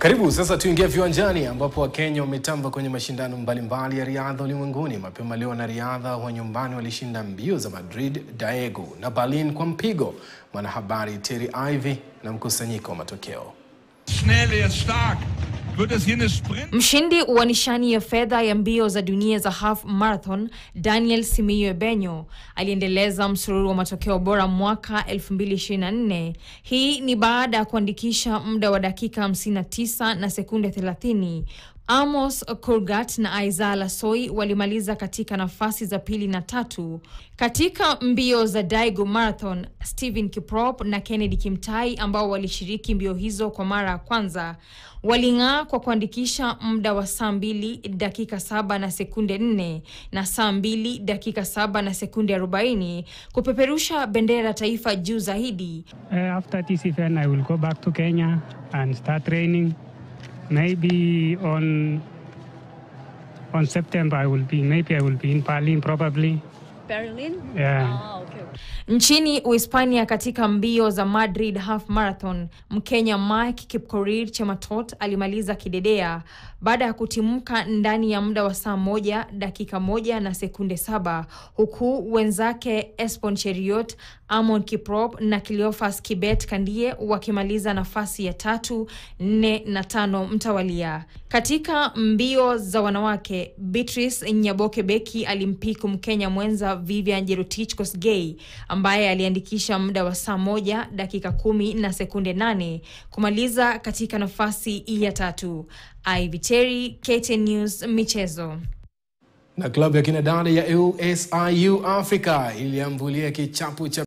Karibu sasa tuingie viwanjani ambapo Wakenya wametamba kwenye mashindano mbalimbali ya riadha ulimwenguni. Mapema leo wanariadha wa nyumbani walishinda mbio za Madrid, Daegu na Berlin kwa mpigo. Mwanahabari Terry Ivy na mkusanyiko wa matokeo. Schnell, er ist stark. Wird es hier eine Sprint? Mshindi wa nishani ya fedha ya mbio za dunia za half marathon Daniel Simiyu Ebenyo aliendeleza msururu wa matokeo bora mwaka 2024. Hii ni baada ya kuandikisha muda wa dakika 59 na sekunde 30. Amos Kurgat na Aiza Lasoi walimaliza katika nafasi za pili na tatu. Katika mbio za Daegu Marathon, Stephen Kiprop na Kennedy Kimtai ambao walishiriki mbio hizo kwa mara ya kwanza waling'aa kwa kuandikisha muda wa saa mbili dakika saba na sekunde nne na saa mbili dakika saba na sekunde arobaini kupeperusha bendera ya taifa juu zaidi. Uh, after this event, I will go back to Kenya and start training. Maybe on on September, I will be. Maybe I will be in Berlin, probably. Berlin? Yeah. Ah, okay. Nchini Uhispania, katika mbio za Madrid Half Marathon, Mkenya Mike Kipkorir Chematot alimaliza kidedea baada ya kutimka ndani ya muda wa saa moja dakika moja na sekunde saba huku wenzake Espon Cheriot, Amon Kiprop na Cleophas Kibet Kandie wakimaliza nafasi ya tatu, nne na tano mtawalia. Katika mbio za wanawake, Beatrice Nyaboke Beki alimpiku Mkenya mwenza Vivian Jerotich Kosgei ambaye aliandikisha muda wa saa moja dakika kumi na sekunde nane kumaliza katika nafasi ya tatu. Ivy Terry, KTN News, michezo. Na klabu ya kinadada ya USIU Africa iliambulia kichapo cha